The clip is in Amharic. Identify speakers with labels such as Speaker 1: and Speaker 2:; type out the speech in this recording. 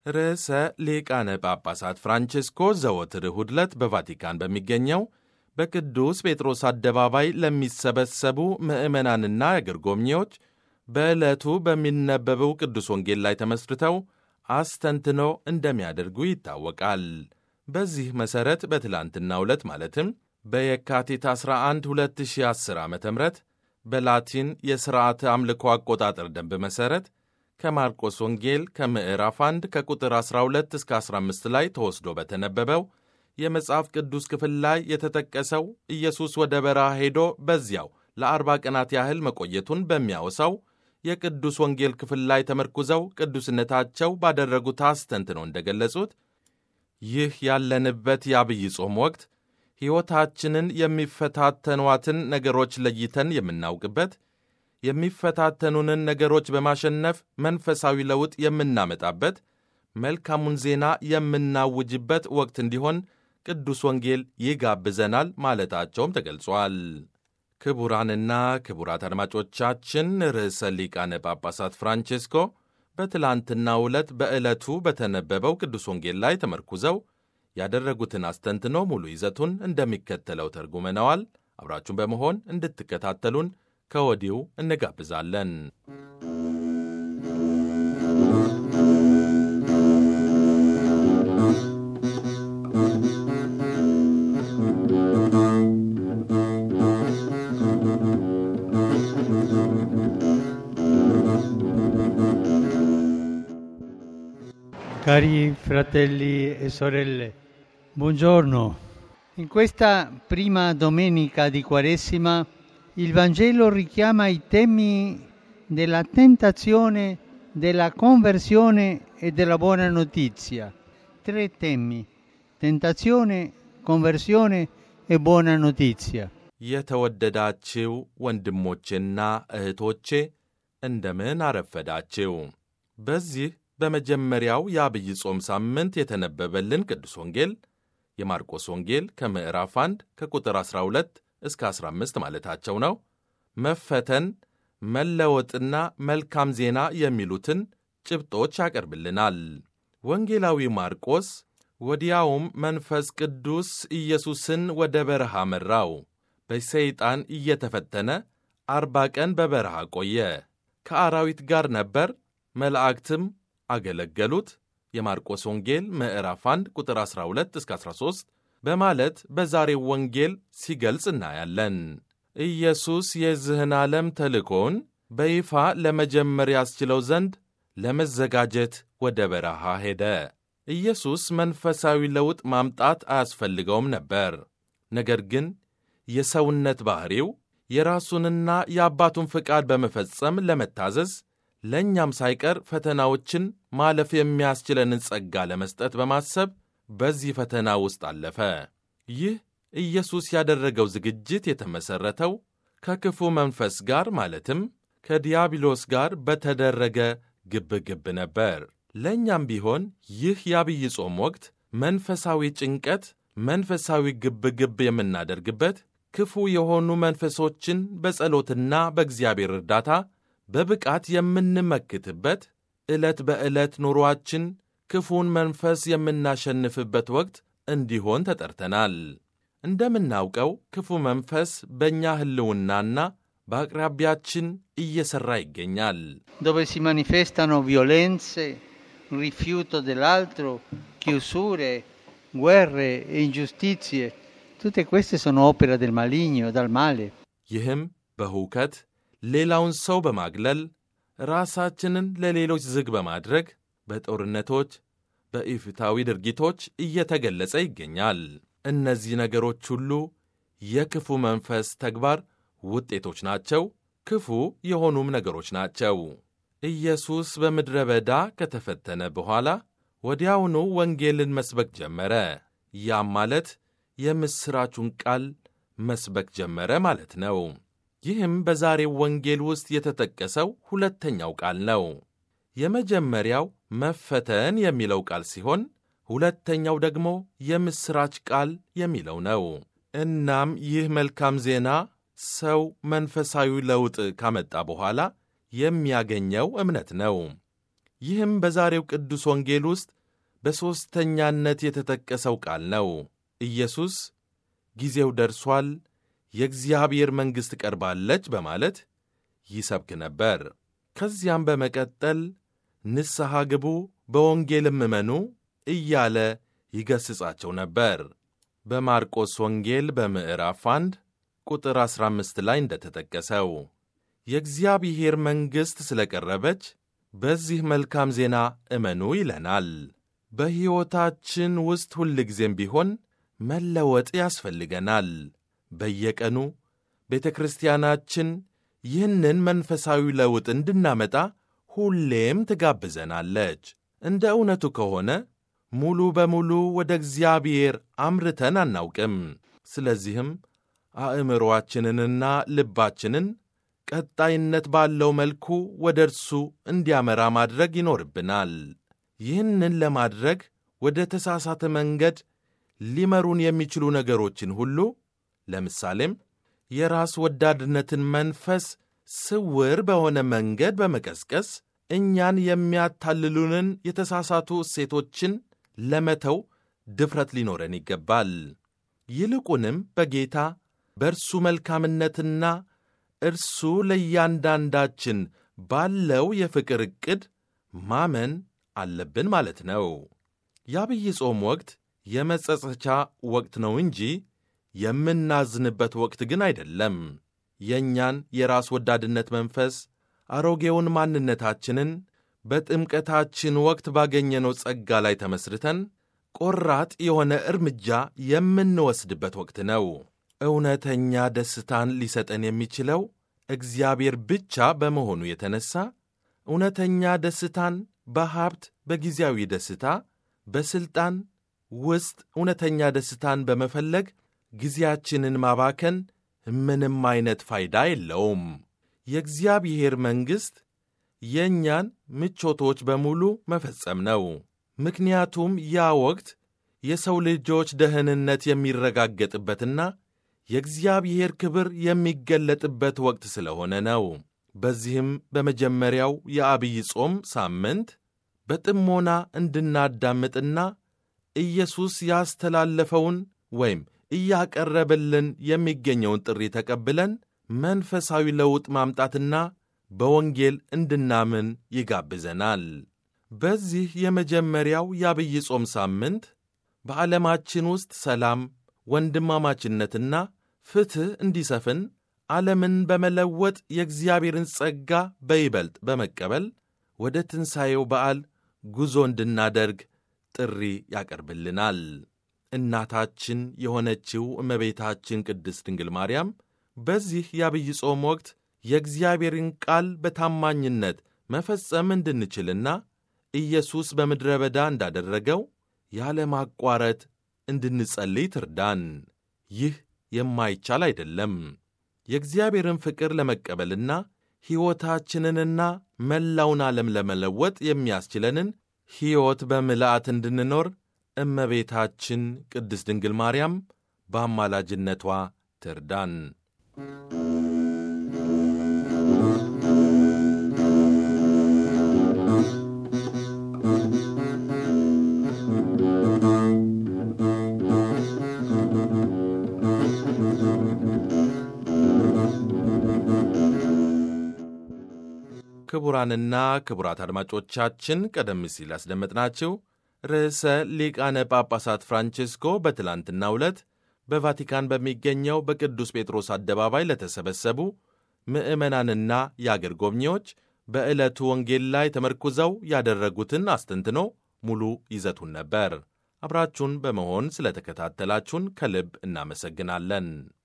Speaker 1: ርዕሰ ሊቃነ ጳጳሳት ፍራንቼስኮ ዘወትር እሁድ ዕለት በቫቲካን በሚገኘው በቅዱስ ጴጥሮስ አደባባይ ለሚሰበሰቡ ምዕመናንና የአገር ጎብኚዎች በዕለቱ በሚነበበው ቅዱስ ወንጌል ላይ ተመስርተው አስተንትኖ እንደሚያደርጉ ይታወቃል። በዚህ መሠረት በትላንትናው ዕለት ማለትም በየካቲት 11 2010 ዓ ም በላቲን የሥርዓተ አምልኮ አቆጣጠር ደንብ መሠረት ከማርቆስ ወንጌል ከምዕራፍ 1 ከቁጥር 12 እስከ 15 ላይ ተወስዶ በተነበበው የመጽሐፍ ቅዱስ ክፍል ላይ የተጠቀሰው ኢየሱስ ወደ በረሃ ሄዶ በዚያው ለአርባ ቀናት ያህል መቆየቱን በሚያወሳው የቅዱስ ወንጌል ክፍል ላይ ተመርኩዘው ቅዱስነታቸው ባደረጉት አስተንትነው እንደገለጹት ይህ ያለንበት የአብይ ጾም ወቅት ሕይወታችንን የሚፈታተኗትን ነገሮች ለይተን የምናውቅበት የሚፈታተኑንን ነገሮች በማሸነፍ መንፈሳዊ ለውጥ የምናመጣበት መልካሙን ዜና የምናውጅበት ወቅት እንዲሆን ቅዱስ ወንጌል ይጋብዘናል ማለታቸውም ተገልጿል። ክቡራንና ክቡራት አድማጮቻችን ርዕሰ ሊቃነ ጳጳሳት ፍራንቼስኮ በትላንትናው ዕለት በዕለቱ በተነበበው ቅዱስ ወንጌል ላይ ተመርኩዘው ያደረጉትን አስተንትኖ ሙሉ ይዘቱን እንደሚከተለው ተርጉመነዋል። አብራችሁን በመሆን እንድትከታተሉን ከወዲሁ እንጋብዛለን።
Speaker 2: Cari fratelli e sorelle, buongiorno. In questa prima domenica di Quaresima il Vangelo richiama i temi della tentazione, della conversione e della buona notizia. Tre temi: tentazione, conversione e buona notizia.
Speaker 1: የተወደዳችው ወንድሞቼና እህቶቼ እንደምን አረፈዳችው። በዚህ በመጀመሪያው የአብይ ጾም ሳምንት የተነበበልን ቅዱስ ወንጌል የማርቆስ ወንጌል ከምዕራፍ 1 ከቁጥር 12 እስከ 15 ማለታቸው ነው። መፈተን፣ መለወጥና መልካም ዜና የሚሉትን ጭብጦች ያቀርብልናል። ወንጌላዊ ማርቆስ ወዲያውም መንፈስ ቅዱስ ኢየሱስን ወደ በረሃ መራው። በሰይጣን እየተፈተነ አርባ ቀን በበረሃ ቆየ። ከአራዊት ጋር ነበር፣ መላእክትም አገለገሉት። የማርቆስ ወንጌል ምዕራፍ 1 ቁጥር 12 እስከ 13 በማለት በዛሬው ወንጌል ሲገልጽ እናያለን። ኢየሱስ የዚህን ዓለም ተልእኮውን በይፋ ለመጀመር ያስችለው ዘንድ ለመዘጋጀት ወደ በረሃ ሄደ። ኢየሱስ መንፈሳዊ ለውጥ ማምጣት አያስፈልገውም ነበር። ነገር ግን የሰውነት ባሕሪው የራሱንና የአባቱን ፍቃድ በመፈጸም ለመታዘዝ ለእኛም ሳይቀር ፈተናዎችን ማለፍ የሚያስችለንን ጸጋ ለመስጠት በማሰብ በዚህ ፈተና ውስጥ አለፈ። ይህ ኢየሱስ ያደረገው ዝግጅት የተመሠረተው ከክፉ መንፈስ ጋር ማለትም ከዲያብሎስ ጋር በተደረገ ግብግብ ነበር። ለእኛም ቢሆን ይህ የአብይ ጾም ወቅት መንፈሳዊ ጭንቀት፣ መንፈሳዊ ግብግብ የምናደርግበት ክፉ የሆኑ መንፈሶችን በጸሎትና በእግዚአብሔር እርዳታ በብቃት የምንመክትበት ዕለት በዕለት ኑሮአችን ክፉን መንፈስ የምናሸንፍበት ወቅት እንዲሆን ተጠርተናል። እንደምናውቀው ክፉ መንፈስ በእኛ ሕልውናና በአቅራቢያችን እየሠራ ይገኛል።
Speaker 2: dove si manifestano violenze, rifiuto dell'altro, chiusure, guerre e ingiustizie. Tutte queste sono opera del maligno, dal male.
Speaker 1: ይህም በሁከት ሌላውን ሰው በማግለል ራሳችንን ለሌሎች ዝግ በማድረግ በጦርነቶች፣ በኢፍታዊ ድርጊቶች እየተገለጸ ይገኛል። እነዚህ ነገሮች ሁሉ የክፉ መንፈስ ተግባር ውጤቶች ናቸው፣ ክፉ የሆኑም ነገሮች ናቸው። ኢየሱስ በምድረ በዳ ከተፈተነ በኋላ ወዲያውኑ ወንጌልን መስበክ ጀመረ። ያም ማለት የምሥራቹን ቃል መስበክ ጀመረ ማለት ነው። ይህም በዛሬው ወንጌል ውስጥ የተጠቀሰው ሁለተኛው ቃል ነው። የመጀመሪያው መፈተን የሚለው ቃል ሲሆን ሁለተኛው ደግሞ የምሥራች ቃል የሚለው ነው። እናም ይህ መልካም ዜና ሰው መንፈሳዊ ለውጥ ካመጣ በኋላ የሚያገኘው እምነት ነው። ይህም በዛሬው ቅዱስ ወንጌል ውስጥ በሦስተኛነት የተጠቀሰው ቃል ነው። ኢየሱስ ጊዜው ደርሷል፣ የእግዚአብሔር መንግሥት ቀርባለች በማለት ይሰብክ ነበር። ከዚያም በመቀጠል ንስሐ ግቡ፣ በወንጌልም እመኑ እያለ ይገሥጻቸው ነበር። በማርቆስ ወንጌል በምዕራፍ 1 ቁጥር 15 ላይ እንደተጠቀሰው የእግዚአብሔር መንግሥት ስለ ቀረበች በዚህ መልካም ዜና እመኑ ይለናል። በሕይወታችን ውስጥ ሁልጊዜም ቢሆን መለወጥ ያስፈልገናል። በየቀኑ ቤተ ክርስቲያናችን ይህንን መንፈሳዊ ለውጥ እንድናመጣ ሁሌም ትጋብዘናለች። እንደ እውነቱ ከሆነ ሙሉ በሙሉ ወደ እግዚአብሔር አምርተን አናውቅም። ስለዚህም አእምሮአችንንና ልባችንን ቀጣይነት ባለው መልኩ ወደ እርሱ እንዲያመራ ማድረግ ይኖርብናል። ይህንን ለማድረግ ወደ ተሳሳተ መንገድ ሊመሩን የሚችሉ ነገሮችን ሁሉ ለምሳሌም የራስ ወዳድነትን መንፈስ ስውር በሆነ መንገድ በመቀስቀስ እኛን የሚያታልሉንን የተሳሳቱ እሴቶችን ለመተው ድፍረት ሊኖረን ይገባል። ይልቁንም በጌታ በእርሱ መልካምነትና እርሱ ለእያንዳንዳችን ባለው የፍቅር ዕቅድ ማመን አለብን ማለት ነው። የአብይ ጾም ወቅት የመጸጸቻ ወቅት ነው እንጂ የምናዝንበት ወቅት ግን አይደለም። የእኛን የራስ ወዳድነት መንፈስ አሮጌውን ማንነታችንን በጥምቀታችን ወቅት ባገኘነው ጸጋ ላይ ተመስርተን ቆራጥ የሆነ እርምጃ የምንወስድበት ወቅት ነው። እውነተኛ ደስታን ሊሰጠን የሚችለው እግዚአብሔር ብቻ በመሆኑ የተነሳ እውነተኛ ደስታን በሀብት፣ በጊዜያዊ ደስታ፣ በሥልጣን ውስጥ እውነተኛ ደስታን በመፈለግ ጊዜያችንን ማባከን ምንም አይነት ፋይዳ የለውም። የእግዚአብሔር መንግሥት የእኛን ምቾቶች በሙሉ መፈጸም ነው። ምክንያቱም ያ ወቅት የሰው ልጆች ደህንነት የሚረጋገጥበትና የእግዚአብሔር ክብር የሚገለጥበት ወቅት ስለሆነ ነው። በዚህም በመጀመሪያው የአብይ ጾም ሳምንት በጥሞና እንድናዳምጥና ኢየሱስ ያስተላለፈውን ወይም እያቀረበልን የሚገኘውን ጥሪ ተቀብለን መንፈሳዊ ለውጥ ማምጣትና በወንጌል እንድናምን ይጋብዘናል። በዚህ የመጀመሪያው የአብይ ጾም ሳምንት በዓለማችን ውስጥ ሰላም፣ ወንድማማችነትና ፍትሕ እንዲሰፍን ዓለምን በመለወጥ የእግዚአብሔርን ጸጋ በይበልጥ በመቀበል ወደ ትንሣኤው በዓል ጉዞ እንድናደርግ ጥሪ ያቀርብልናል። እናታችን የሆነችው እመቤታችን ቅድስት ድንግል ማርያም በዚህ የአብይ ጾም ወቅት የእግዚአብሔርን ቃል በታማኝነት መፈጸም እንድንችልና ኢየሱስ በምድረ በዳ እንዳደረገው ያለማቋረጥ እንድንጸልይ ትርዳን። ይህ የማይቻል አይደለም። የእግዚአብሔርን ፍቅር ለመቀበልና ሕይወታችንንና መላውን ዓለም ለመለወጥ የሚያስችለንን ሕይወት በምልአት እንድንኖር እመቤታችን ቅድስት ድንግል ማርያም በአማላጅነቷ ትርዳን። ክቡራንና ክቡራት አድማጮቻችን ቀደም ሲል ያስደመጥናችሁ ርዕሰ ሊቃነ ጳጳሳት ፍራንቼስኮ በትላንትናው ዕለት በቫቲካን በሚገኘው በቅዱስ ጴጥሮስ አደባባይ ለተሰበሰቡ ምዕመናንና የአገር ጎብኚዎች በዕለቱ ወንጌል ላይ ተመርኩዘው ያደረጉትን አስተንትኖ ሙሉ ይዘቱን ነበር። አብራችሁን በመሆን ስለተከታተላችሁን ከልብ እናመሰግናለን።